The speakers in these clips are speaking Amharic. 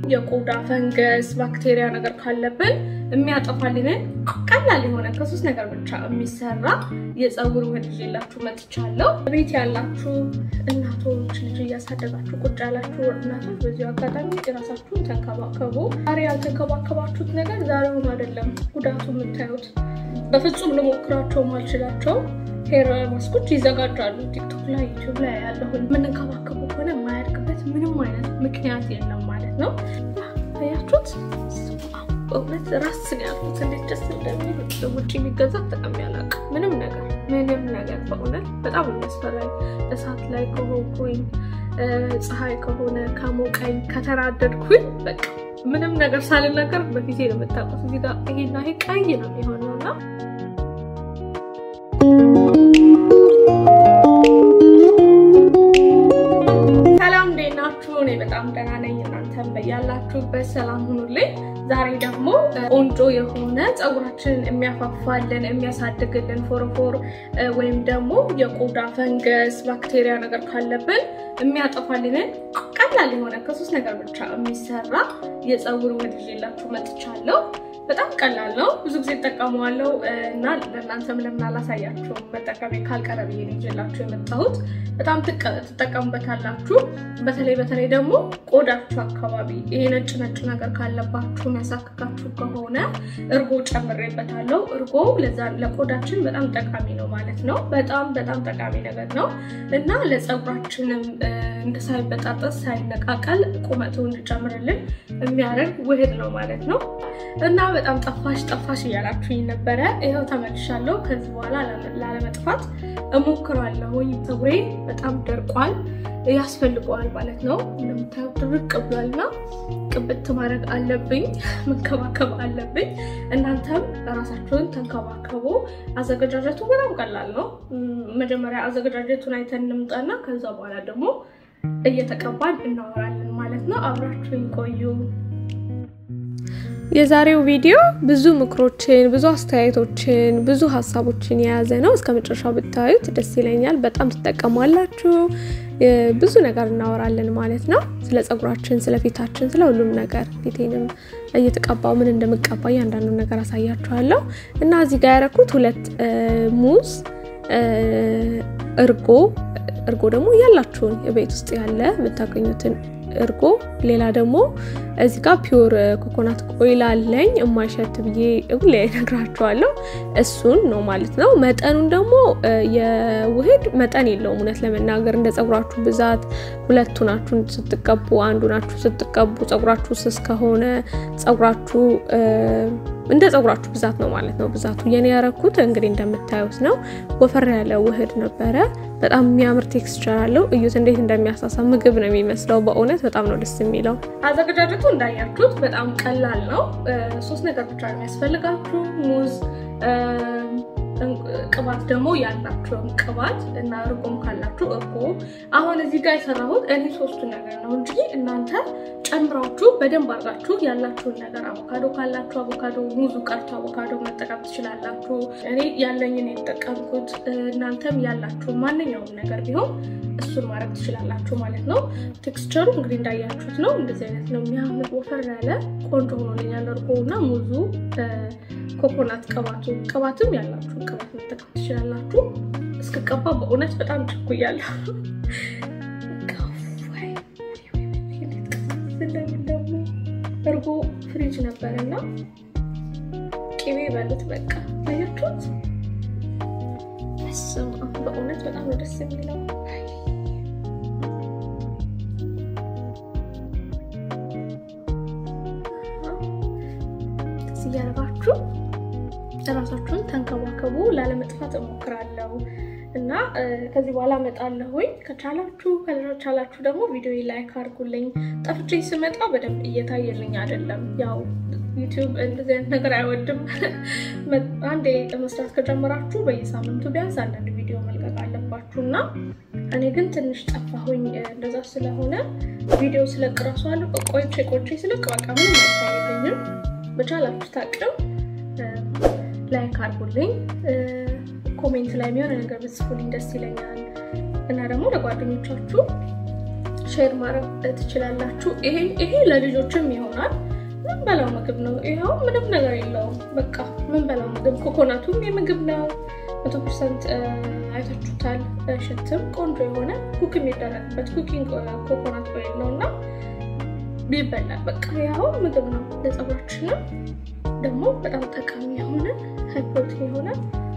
የቆዳ ፈንገስ፣ ባክቴሪያ ነገር ካለብን የሚያጠፋልንን ቀላል የሆነ ከሶስት ነገር ብቻ የሚሰራ የፀጉር ውህድ ይዤላችሁ መጥቻለሁ። ቤት ያላችሁ እናቶች ልጅ እያሳደጋችሁ ቁጭ ያላችሁ እናቶች በዚሁ አጋጣሚ የራሳችሁን ተንከባከቡ። ዛሬ ያልተንከባከባችሁት ነገር ዛሬውን አይደለም ጉዳቱ የምታዩት። በፍጹም ልሞክራቸው ማልችላቸው ሄር ማስኮች ይዘጋጃሉ። ቲክቶክ ላይ ዩቲዩብ ላይ ያለሁን የምንንከባከቡ ከሆነ የማያድግበት ምንም አይነት ምክንያት የለም ማለት ነው። አያችሁት? በእውነት ራስን ያሉት እንዴት ደስ እንደሚል ውጭ የሚገዛ ተጠቅሜ አላውቅም። ምንም ነገር ምንም ነገር በእውነት በጣም የሚያስፈራኝ እሳት ላይ ከሆንኩኝ ፀሐይ ከሆነ ከሞቀኝ ከተናደድኩኝ በቃ ምንም ነገር ሳልናገር በፊቴ ነው የምታውቁት። እዚህ ጋር ይሄና ይሄ ቀይ ነው የሚሆነው እና ሰላም እንዴት ናችሁ? እኔ በጣም ደህና ነኝ። እናንተም በያላችሁበት ሰላም ሁኑልኝ። ዛሬ ደግሞ ቆንጆ የሆነ ፀጉራችንን የሚያፋፋልን የሚያሳድግልን ፎረፎር ወይም ደግሞ የቆዳ ፈንገስ ባክቴሪያ ነገር ካለብን የሚያጠፋልንን ቀላል የሆነ ከሶስት ነገር ብቻ የሚሰራ የፀጉር ውህድ ይዤላችሁ መጥቻለሁ። በጣም ቀላል ነው። ብዙ ጊዜ እጠቀመዋለሁ እና ለእናንተም ለምን አላሳያችሁም? መጠቀሜ ካልቀረ ብዬ ነው ይዤላችሁ የመጣሁት። በጣም ትጠቀሙበታላችሁ። በተለይ በተለይ ደግሞ ቆዳችሁ አካባቢ ይሄ ነጭ ነጭ ነገር ካለባችሁ የሚያሳክካችሁ ከሆነ እርጎ ጨምሬበታለሁ። እርጎ ለዛ ለቆዳችን በጣም ጠቃሚ ነው ማለት ነው። በጣም በጣም ጠቃሚ ነገር ነው እና ለፀጉራችንም ሳይበጣጠስ ሳይነቃቀል ቁመቱ እንዲጨምርልን የሚያደርግ ውህድ ነው ማለት ነው እና በጣም ጠፋሽ ጠፋሽ እያላችሁኝ ነበረ። ይኸው ተመልሻለሁ። ከዚህ በኋላ ላለመጥፋት እሞክራለሁኝ። ፀጉሬ በጣም ደርቋል፣ ያስፈልገዋል ማለት ነው። እንደምታዩት ድርቅ ብሏልና ቅብት ማድረግ አለብኝ፣ መንከባከብ አለብኝ። እናንተም ራሳችሁን ተንከባከቡ። አዘገጃጀቱ በጣም ቀላል ነው። መጀመሪያ አዘገጃጀቱን አይተን እንምጣና ከዛ በኋላ ደግሞ እየተቀባን እናወራለን ማለት ነው። አብራችሁኝ ቆዩ። የዛሬው ቪዲዮ ብዙ ምክሮችን፣ ብዙ አስተያየቶችን፣ ብዙ ሀሳቦችን የያዘ ነው። እስከ መጨረሻው ብታዩት ደስ ይለኛል። በጣም ትጠቀሟላችሁ። ብዙ ነገር እናወራለን ማለት ነው። ስለ ፀጉራችን፣ ስለ ፊታችን፣ ስለ ሁሉም ነገር ፊቴንም እየተቀባው ምን እንደምቀባ እያንዳንዱ ነገር አሳያችኋለሁ እና እዚህ ጋር ያደረኩት ሁለት ሙዝ፣ እርጎ እርጎ ደግሞ ያላችሁን ቤት ውስጥ ያለ የምታገኙትን እርጎ ሌላ ደግሞ እዚህ ጋር ፒውር ኮኮናት ኦይል አለኝ የማይሸት ብዬ ሁሌ እነግራችኋለሁ። እሱን ነው ማለት ነው። መጠኑን ደግሞ የውህድ መጠን የለውም። እውነት ለመናገር እንደ ፀጉራችሁ ብዛት ሁለቱ ናችሁ ስትቀቡ፣ አንዱ ናችሁ ስትቀቡ፣ ፀጉራችሁ ስስ ከሆነ ፀጉራችሁ እንደ ፀጉራችሁ ብዛት ነው ማለት ነው። ብዛቱ የኔ ያረኩት እንግዲህ እንደምታዩት ነው። ወፈር ያለ ውህድ ነበረ። በጣም የሚያምር ቴክስቸር አለው። እዩት እንዴት እንደሚያሳሳ ምግብ ነው የሚመስለው። በእውነት በጣም ነው ደስ የሚለው። አዘገጃጀቱ እንዳያችሁት በጣም ቀላል ነው። ሶስት ነገር ብቻ ነው የሚያስፈልጋችሁ ሙዝ ቅባት ደግሞ ያላችሁን ቅባት እና እርጎም ካላችሁ እርጎ። አሁን እዚህ ጋር የሰራሁት እኔ ሶስቱ ነገር ነው እንጂ እናንተ ጨምራችሁ በደንብ አድርጋችሁ ያላችሁን ነገር አቮካዶ ካላችሁ አቮካዶ፣ ሙዙ ቀርቶ አቮካዶ መጠቀም ትችላላችሁ። እኔ ያለኝን የተጠቀምኩት፣ እናንተም ያላችሁን ማንኛውም ነገር ቢሆን እሱን ማድረግ ትችላላችሁ ማለት ነው። ቴክስቸሩ እንግዲህ እንዳያችሁት ነው። እንደዚህ አይነት ነው የሚያምር ወፈር ያለ ቆንጆ ሆኖልኛል። እርጎ እና ሙዙ ኮኮናት ቅባቱ ቅባትም ያላችሁን ቅባት መጠቀም ትችላላችሁ። እስክቀባ በእውነት በጣም ችኩያለሁ። ደግሞ እርጎ ፍሪጅ ነበር እና ቅቤ በሉት በቃ አያችሁት። በእውነት በጣም ነው ደስ የሚለው። እያደረጋችሁ እራሳችሁን ተንከባከቡ። ላለመጥፋት እሞክራለሁ እና ከዚህ በኋላ እመጣለሁኝ። ከቻላችሁ ካልቻላችሁ ደግሞ ቪዲዮ ላይክ አድርጉልኝ። ጠፍቼ ስመጣ በደንብ እየታየልኝ አይደለም። ያው ዩቲዩብ እንደዚህ አይነት ነገር አይወድም። አንዴ መስራት ከጀመራችሁ በየሳምንቱ ቢያንስ አንዳንድ ቪዲዮ መልቀቅ አለባችሁ እና እኔ ግን ትንሽ ጠፋሁኝ። እንደዛ ስለሆነ ቪዲዮ ስለቅ እራሱ አለ ቆይቼ ቆይቼ ስለቅ በቃ ምንም አይታየልኝም። በቻላችሁ ታቅም ላይክ አድርጉልኝ። ኮሜንት ላይ የሚሆነ ነገር ብጽፉልኝ ደስ ይለኛል እና ደግሞ ለጓደኞቻችሁ ሼር ማድረግ ትችላላችሁ። ይሄ ለልጆችም ይሆናል። ምን በላው ምግብ ነው። ይኸው ምንም ነገር የለውም። በቃ ምን በላው ምግብ ኮኮናቱም የምግብ ነው። መቶ ፐርሰንት አይታችሁታል። ሽትም ቆንጆ የሆነ ኩክ የሚደረግበት ኩኪንግ ኮኮናት ኦይል ነው እና ይበላል። በቃ ያው ምግብ ነው። ለፀጉራችንም ደግሞ በጣም ጠቃሚ የሆነ ሃይ ፕሮቲን የሆነ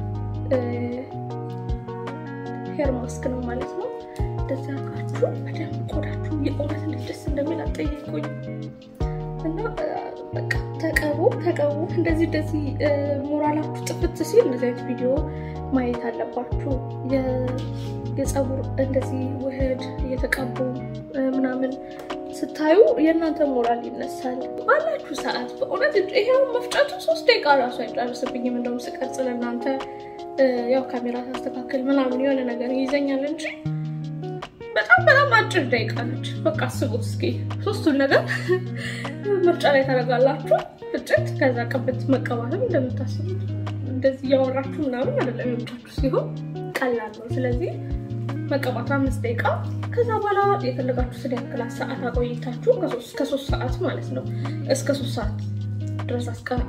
ሄር ማስክ ነው ማለት ነው። እንደዚ አርጋችሁ በደንብ ቆዳችሁ የእውነት እንዴት ደስ እንደሚል አጠይቁኝ እና በቃ ተቀቡ ተቀቡ። እንደዚህ እንደዚህ ሞራላችሁ ጥፍት ሲል እንደዚህ አይነት ቪዲዮ ማየት አለባችሁ። የፀጉር እንደዚህ ውህድ እየተቀቡ ምናምን ስታዩ የእናንተ ሞራል ይነሳል። ባላችሁ ሰዓት በእውነት ይሄው መፍጨቱ ሶስት ደቂቃ ራሱ አይጨርስብኝም። እንደውም ስቀርጽ ለእናንተ ያው ካሜራ ታስተካክል ምናምን የሆነ ነገር ይይዘኛል እንጂ በጣም በጣም አጭር ደቂቃ ነች። በቃ አስቡት እስኪ ሶስቱን ነገር መፍጫ ላይ ታደርጋላችሁ፣ ፍጭት፣ ከዛ ቅብት መቀባትም እንደምታስቡት እንደዚህ እያወራችሁ ምናምን አይደለም የምቻችሁ ሲሆን ቀላል ነው። ስለዚህ መቀባቱ አምስት ደቂቃ ከዛ በኋላ የፈለጋችሁትን ያክል ሰዓት አቆይታችሁ ከሶስት ሰዓት ማለት ነው እስከ ሶስት ሰዓት ድረስ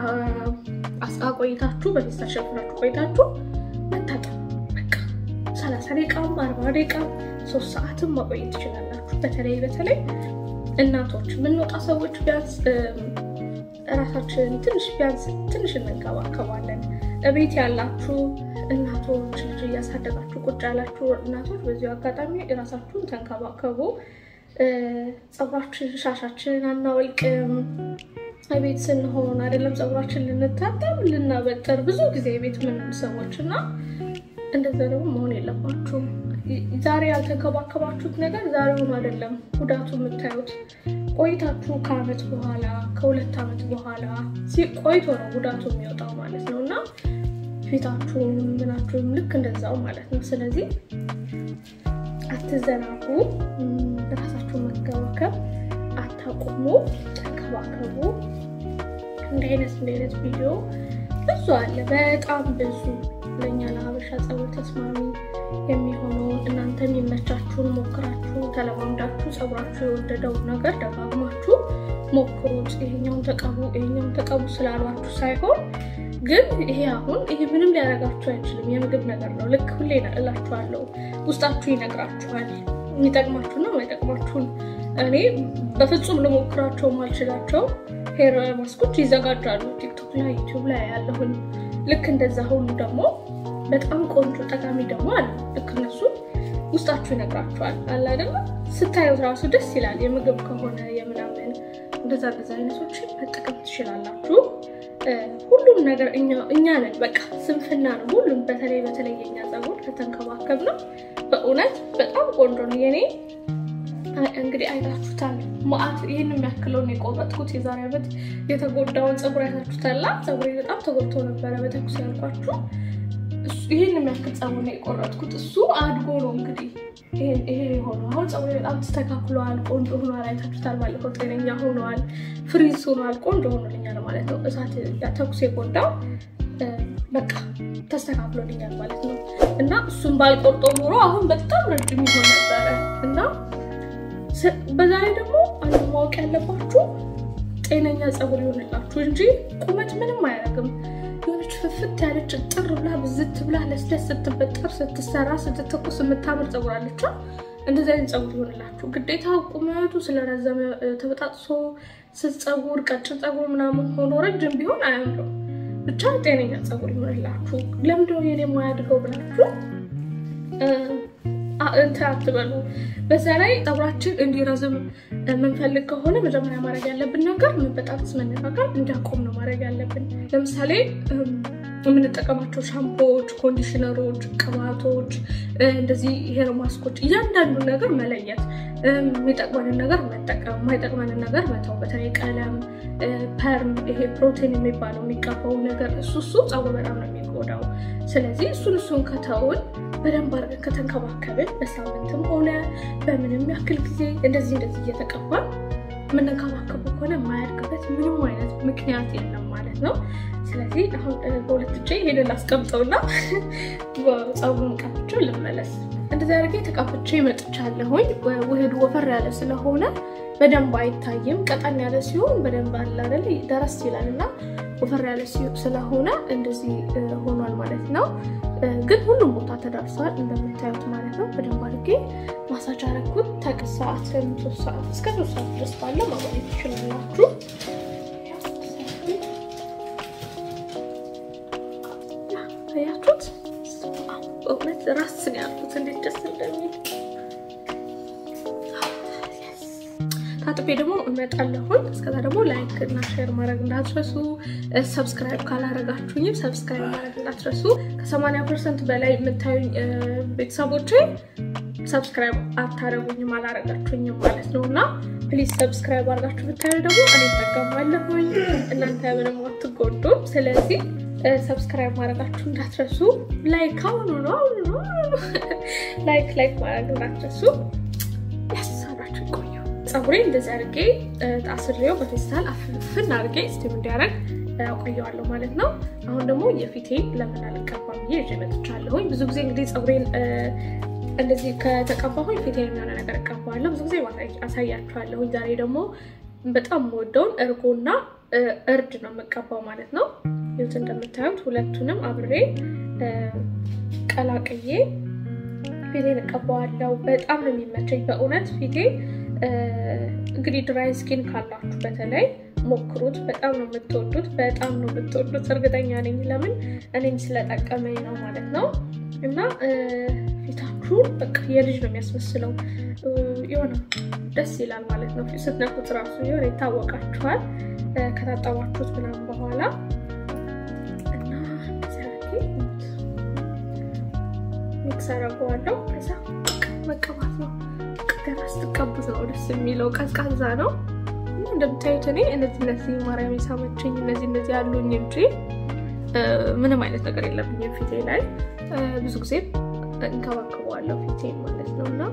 አቆይታችሁ በፌስታል ሸፍናችሁ ቆይታችሁ መታጠብ በቃ ሰላሳ ደቂቃም አርባ ደቂቃም ሶስት ሰዓትም ማቆየት ትችላላችሁ። በተለይ በተለይ እናቶች የምንወጣ ሰዎች ቢያንስ እራሳችን ትንሽ ቢያንስ ትንሽ እንንከባከባለን። እቤት ያላችሁ እናቶች ልጅ እያሳደጋችሁ ቁጭ ያላችሁ እናቶች በዚሁ አጋጣሚ እራሳችሁን ተንከባከቡ። ፀጉራችን ሻሻችንን አናወልቅም። ቤት ስንሆን አይደለም ፀጉራችን ልንታጠብ ልናበጠር ብዙ ጊዜ ቤት ምንም ሰዎች እና እንደዛ ደግሞ መሆን የለባችሁም። ዛሬ ያልተንከባከባችሁት ነገር ዛሬውን አይደለም ጉዳቱ የምታዩት ቆይታችሁ ከአመት በኋላ ከሁለት ዓመት በኋላ ቆይቶ ነው ጉዳቱ የሚወጣው ማለት ነው እና ፊታችሁም ምናችሁም ልክ እንደዛው ማለት ነው። ስለዚህ አትዘናጉ፣ ራሳችሁን መከባከብ አታቁሙ፣ ተንከባከቡ። እንዲህ አይነት እንዲህ አይነት ቪዲዮ ብዙ አለ፣ በጣም ብዙ ለእኛ ለሀበሻ ፀጉር ተስማሚ የሚሆነውን እናንተ የሚመቻችሁን ሞክራችሁ ተለማምዳችሁ ፀጉራችሁ የወደደው ነገር ደጋግማችሁ ሞክሩት። ይሄኛውን ተቀቡ ይሄኛውን ተቀቡ ስላሏችሁ ሳይሆን ግን ይሄ አሁን ይሄ ምንም ሊያደርጋችሁ አይችልም። የምግብ ነገር ነው። ልክ ሁሌ እላችኋለሁ፣ ውስጣችሁ ይነግራችኋል የሚጠቅማችሁና የማይጠቅማችሁን። እኔ በፍጹም ልሞክራቸው ማልችላቸው ሄር ማስኮች ይዘጋጃሉ ቲክቶክ ላይ ዩቲዩብ ላይ ያለሁኝ። ልክ እንደዛ ሁሉ ደግሞ በጣም ቆንጆ ጠቃሚ ደግሞ አለ። ልክ እነሱ ውስጣችሁ ይነግራችኋል አለ አይደለ? ስታዩት ራሱ ደስ ይላል። የምግብ ከሆነ የምናምን እንደዛ እንደዛ አይነቶችን መጠቀም ትችላላችሁ። ሁሉም ነገር እኛ ነን። በቃ ስንፍና ነው ሁሉም። በተለይ በተለይ የኛ ፀጉር ከተንከባከብ ነው በእውነት በጣም ቆንጆ ነው። የኔ እንግዲህ አይታችሁታል። መዓት ይህን የሚያክለውን የቆረጥኩት የዛሬ ዓመት የተጎዳውን ፀጉር አይታችሁታላ። ፀጉሬ በጣም ተጎድቶ ነበረ በተኩስ ያልኳችሁ። ይህን የሚያክል ፀጉር ነው የቆረጥኩት። እሱ አድጎ ነው እንግዲህ ይሄ የሆነው። አሁን ፀጉሬ በጣም ተስተካክሏል፣ ቆንጆ ሆኗል። አይታችሁታል። ባለፈው ጤነኛ ሆኗል፣ ፍሪዝ ሆኗል፣ ቆንጆ ሆኖልኛል ማለት ነው። እሳት ተኩስ የጎዳው በቃ ተስተካክሎልኛል ማለት ነው። እና እሱን ባልቆርጦ ኖሮ አሁን በጣም ረጅም ይሆን ነበረ እና በዛ ላይ ደግሞ አንዱ ማወቅ ያለባችሁ ጤነኛ ፀጉር ይሆንላችሁ እንጂ ቁመት ምንም አያደርግም። የሆነች ፍፍት ያለች ጥር ብላ ብዝት ብላ ለስለስ ስትበጠር ስትሰራ ስትተኩስ የምታምር ፀጉር አለች። እንደዚህ አይነት ፀጉር ይሆንላችሁ። ግዴታ ቁመቱ ስለረዘመ ተበጣጥሶ ስስ ፀጉር፣ ቀጭን ፀጉር ምናምን ሆኖ ረጅም ቢሆን አያምርም። ብቻ ጤነኛ ፀጉር ይሆንላችሁ። ለምንድነው የኔ ማያድገው ብላችሁ እንትን አትበሉ። በዛ ላይ ፀጉራችን እንዲረዝም የምንፈልግ ከሆነ መጀመሪያ ማድረግ ያለብን ነገር መበጣጠስ፣ መነቃቀል እንዲያቆም ነው ማድረግ ያለብን። ለምሳሌ የምንጠቀማቸው ሻምፖዎች፣ ኮንዲሽነሮች፣ ቅባቶች፣ እንደዚህ ሄር ማስኮች እያንዳንዱ ነገር መለየት፣ የሚጠቅመንን ነገር መጠቀም፣ የማይጠቅመንን ነገር መተው። በተለይ ቀለም፣ ፐርም፣ ይሄ ፕሮቲን የሚባለው የሚቀባው ነገር እሱ እሱ ፀጉር በጣም ነው የሚጎዳው። ስለዚህ እሱን እሱን ከተውን በደንብ አድርገን ከተንከባከብን በሳምንትም ሆነ በምንም ያክል ጊዜ እንደዚህ እንደዚህ እየተቀባን የምንንከባከቡ ከሆነ የማያድግበት ምንም አይነት ምክንያት የለም ማለት ነው። ስለዚህ አሁን በሁለት እጄ ይሄንን ላስቀምጠውና ፀጉሩን ቀብቼው ልመለስ። እንደዚህ አድርጌ ተቀብቼ መጥቻለሁኝ። ውህዱ ወፈር ያለ ስለሆነ በደንብ አይታይም። ቀጠን ያለ ሲሆን በደንብ አለ አይደል ደረስ ይላል እና ወፈር ያለ ስለሆነ እንደዚህ ሆኗል ማለት ነው። ግን ሁሉም ቦታ ተዳርሷል እንደምታዩት ማለት ነው። በደንብ አድርጌ ማሳጅ አረኩት። ከሰዓት ሶስት ሰዓት እስከ ሶስት ሰዓት ድረስ ባለ ማቆየት ትችላላችሁ። ያችሁት በእውነት ራስን ያልኩት እንዴት ደስ እንደሚል ታጥቤ ደግሞ እመጣለሁኝ። እስከዛ ደግሞ ላይክ እና ሼር ማድረግ እንዳትረሱ። ሰብስክራይብ ካላረጋችሁኝም ሰብስክራይብ ማድረግ እንዳትረሱ። ከሰማንያ ፐርሰንት በላይ የምታዩኝ ቤተሰቦቼ ሰብስክራይብ አታረጉኝም አላረጋችሁኝም ማለት ነው እና ፕሊዝ ሰብስክራይብ አድርጋችሁ ብታዩ ደግሞ እኔ እጠቀማለሁኝ፣ እናንተ ምንም አትጎዱም። ስለዚህ ሰብስክራይብ ማድረጋችሁ እንዳትረሱ። ላይክ አሁኑ ነው አሁኑ ነው ላይክ ላይክ ማድረግ እንዳትረሱ። ያሳዳችሁ ቆዩ። ፀጉሬ እንደዚህ አድርጌ አስሬው በፌስታል አፍፍን አድርጌ ስቲም እንዲያደርግ አቆየዋለሁ ማለት ነው። አሁን ደግሞ የፊቴን ለምን አልቀባም ብዬ ይዤ መጥቻለሁኝ። ብዙ ጊዜ እንግዲህ ፀጉሬን እንደዚህ ከተቀባሁኝ ፊቴን የሚሆነ ነገር እቀባዋለሁ። ብዙ ጊዜ አሳያችኋለሁኝ። ዛሬ ደግሞ በጣም የምወደውን እርጎና እርድ ነው የምቀባው ማለት ነው። ይሁት እንደምታዩት ሁለቱንም አብሬ ቀላቅዬ ፊቴን እቀባዋለሁ። በጣም ነው የሚመቸኝ በእውነት ፊቴ እንግዲህ ድራይ ስኪን ካላችሁ በተለይ ሞክሩት። በጣም ነው የምትወዱት፣ በጣም ነው የምትወዱት እርግጠኛ ነኝ። ለምን እኔም ስለጠቀመኝ ነው ማለት ነው። እና ፊታችሁን በቃ የልጅ ነው የሚያስመስለው የሆነ ደስ ይላል ማለት ነው። ስትነኩት ራሱ የሆነ ይታወቃችኋል ከታጠባችሁት ምናምን በኋላ እና ሚክስ አደርገዋለሁ። ከዛ መቀባት ነው ገና ስትቀቡት ነው ደስ የሚለው። ቀዝቃዛ ነው እንደምታዩት። እኔ እነዚህ እነዚህ ማርያም ሳመችኝ እነዚህ እነዚህ ያሉኝ እንጂ ምንም አይነት ነገር የለብኝም ፊቴ ላይ። ብዙ ጊዜ እንከባከበዋለሁ ፊቴ ማለት ነው እና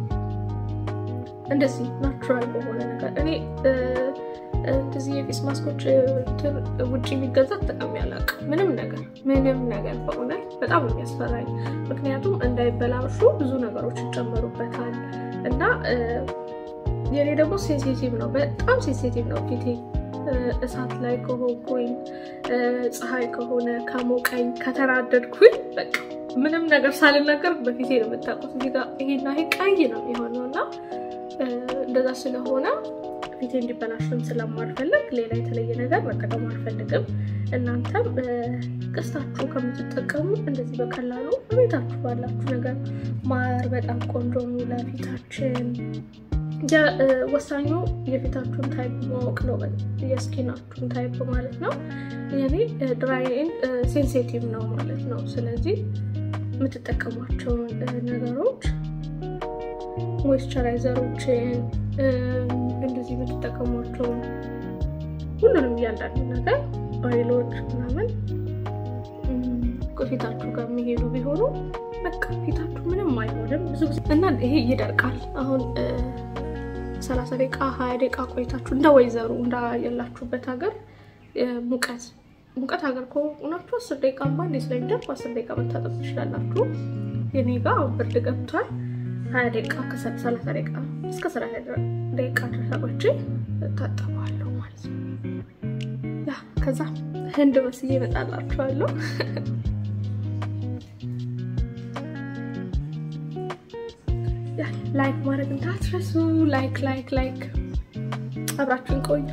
እንደዚህ ናቹራል በሆነ ነገር እኔ እንደዚህ የፌስ ማስኮች ውጭ የሚገዛ ተጠቅሜ አላውቅም። ምንም ነገር ምንም ነገር በእውነት በጣም ነው የሚያስፈራኝ። ምክንያቱም እንዳይበላሹ ብዙ ነገሮች ይጨመሩበታል እና የኔ ደግሞ ሴንሲቲቭ ነው፣ በጣም ሴንሲቲቭ ነው ፊቴ። እሳት ላይ ከሆንኩኝ፣ ፀሐይ ከሆነ ከሞቀኝ፣ ከተናደድኩኝ በቃ ምንም ነገር ሳልናገር በፊቴ ነው የምታውቁት። እዚህ ጋር ይሄና ይሄ ቀይ ነው የሆነው እና እንደዛ ስለሆነ ፊቴ እንዲበላሽም ስለማልፈልግ ሌላ የተለየ ነገር መጠቀም አልፈልግም። እናንተም ገዝታችሁ ከምትጠቀሙ እንደዚህ በቀላሉ በቤታችሁ ባላችሁ ነገር ማር በጣም ቆንጆ ነው ለፊታችን። ወሳኙ የፊታችሁን ታይፕ ማወቅ ነው፣ የስኪናችሁን ታይፕ ማለት ነው። የኔ ድራይን ሴንሲቲቭ ነው ማለት ነው። ስለዚህ የምትጠቀሟቸውን ነገሮች ሞይስቸራይዘሮችን እንደዚህ የምትጠቀሟቸውን ሁሉንም እያንዳንዱ ነገር ኦይሎች ምናምን ፊታችሁ ጋር የሚሄዱ ቢሆኑ በቃ ፊታችሁ ምንም አይሆንም ብዙ ጊዜ እና ይሄ ይደርቃል። አሁን ሰላሳ ደቂቃ ሀያ ደቂቃ ቆይታችሁ እንደ ወይዘሩ እንዳየላችሁበት ሀገር ሙቀት ሙቀት ሀገር ከሆናችሁ አስር ደቂቃ ባንዴ ስለሚደርቅ አስር ደቂቃ መታጠብ ትችላላችሁ። የኔ ጋር ብርድ ገብቷል። ሀያ ደቂቃ ከሰላሳ ደቂቃ እስከ ሰላሳ ደቂቃ ድረስ ቆይቼ እታጠባለሁ ማለት ነው። ያ ከዛ ህንድ መስዬ እመጣላችኋለሁ። ላይክ ማድረግ እንዳትረሱ። ላይክ ላይክ ላይክ አብራችሁን ቆዩ።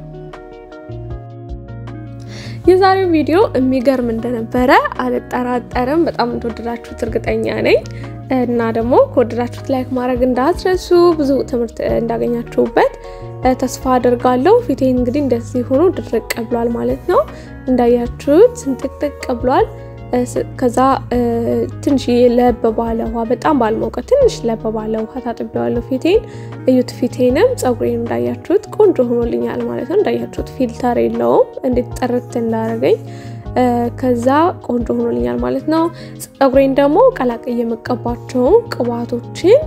የዛሬው ቪዲዮ የሚገርም እንደነበረ አልጠራጠርም። በጣም እንደወደዳችሁት እርግጠኛ ነኝ እና ደግሞ ከወደዳችሁት ላይክ ማድረግ እንዳትረሱ። ብዙ ትምህርት እንዳገኛችሁበት ተስፋ አድርጋለሁ። ፊቴ እንግዲህ እንደዚህ ሆኖ ድርቅ ብሏል ማለት ነው። እንዳያችሁት ስንጥቅጥቅ ብሏል። ከዛ ትንሽ ለብ ባለ ውሃ በጣም ባልሞቀ ትንሽ ለብ ባለ ውሃ ታጥቤዋለሁ ፊቴን። እዩት፣ ፊቴንም ፀጉሬን እንዳያችሁት ቆንጆ ሆኖልኛል ማለት ነው። እንዳያችሁት ፊልተር የለውም እንዴት ጥርት እንዳደረገኝ ከዛ ቆንጆ ሆኖልኛል ማለት ነው። ፀጉሬን ደግሞ ቀላቅዬ የምቀባቸውን ቅባቶችን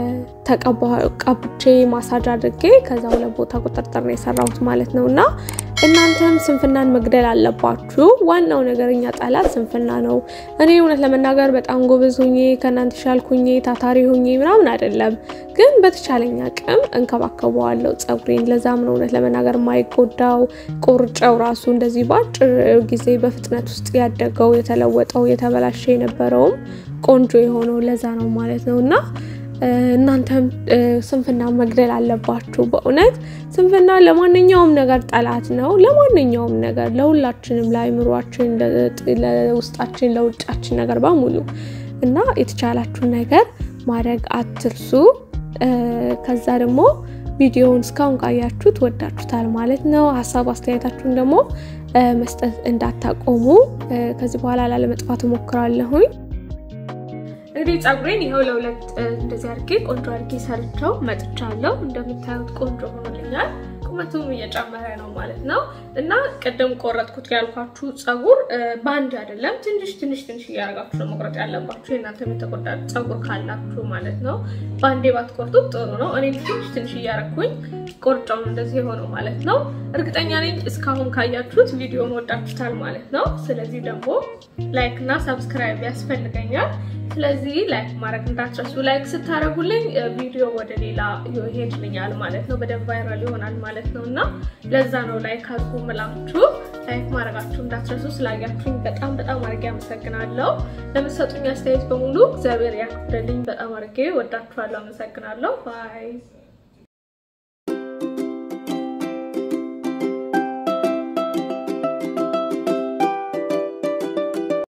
ተቀብቼ ማሳጅ አድርጌ ከዛ ሁለት ቦታ ቁጥርጥር ነው የሰራሁት ማለት ነው እና እናንተም ስንፍናን መግደል አለባችሁ። ዋናው ነገር እኛ ጠላት ስንፍና ነው። እኔ እውነት ለመናገር በጣም ጎበዝ ሁኜ ከእናንተ ሻልኩኜ ታታሪ ሁኜ ምናምን አይደለም፣ ግን በተቻለኝ አቅም እንከባከበዋለሁ ጸጉሬን። ለዛም ነው እውነት ለመናገር የማይጎዳው ቆርጨው ራሱ እንደዚህ በአጭር ጊዜ በፍጥነት ውስጥ ያደገው የተለወጠው የተበላሸ የነበረውም ቆንጆ የሆነው ለዛ ነው ማለት ነው እና እናንተም ስንፍና መግደል አለባችሁ። በእውነት ስንፍና ለማንኛውም ነገር ጠላት ነው። ለማንኛውም ነገር ለሁላችንም፣ ለአይምሯችን፣ ለውስጣችን፣ ለውጫችን ነገር በሙሉ እና የተቻላችሁን ነገር ማድረግ አትርሱ። ከዛ ደግሞ ቪዲዮውን እስካሁን ካያችሁት ወዳችሁታል ማለት ነው። ሀሳብ አስተያየታችሁን ደግሞ መስጠት እንዳታቆሙ። ከዚህ በኋላ ላለመጥፋት እሞክራለሁኝ። እንግዲህ ፀጉሬን ይኸው ለሁለት እንደዚህ አድርጌ ቆንጆ አድርጌ ሰርቸው መጥቻለሁ። እንደምታዩት ቆንጆ ሆኖልኛል። ቁመቱም እየጨመረ ነው ማለት ነው እና ቅድም ቆረጥኩት ያልኳችሁ ፀጉር በአንድ አይደለም፣ ትንሽ ትንሽ ትንሽ እያደረጋችሁ ነው መቁረጥ ያለባችሁ። የእናንተ የተጎዳ ፀጉር ካላችሁ ማለት ነው። በአንዴ ባትቆርጡት ጥሩ ነው። እኔ ትንሽ ትንሽ እያደረኩኝ ቆርጫውን እንደዚህ የሆነው ማለት ነው። እርግጠኛ ነኝ እስካሁን ካያችሁት ቪዲዮን ወዳችሁታል ማለት ነው። ስለዚህ ደግሞ ላይክ እና ሰብስክራይብ ያስፈልገኛል። ስለዚህ ላይክ ማድረግ እንዳትረሱ። ላይክ ስታደርጉልኝ ቪዲዮ ወደ ሌላ ይሄድልኛል ማለት ነው፣ በደንብ ቫይራል ይሆናል ማለት ነው እና ለዛ ነው ላይክ አድርጉ ምላችሁ። ላይክ ማድረጋችሁ እንዳትረሱ። ስላያችሁኝ በጣም በጣም አድርጌ አመሰግናለሁ። ለምትሰጡኝ አስተያየት በሙሉ እግዚአብሔር ያክብርልኝ። በጣም አድርጌ ወዳችኋለሁ። አመሰግናለሁ። ባይ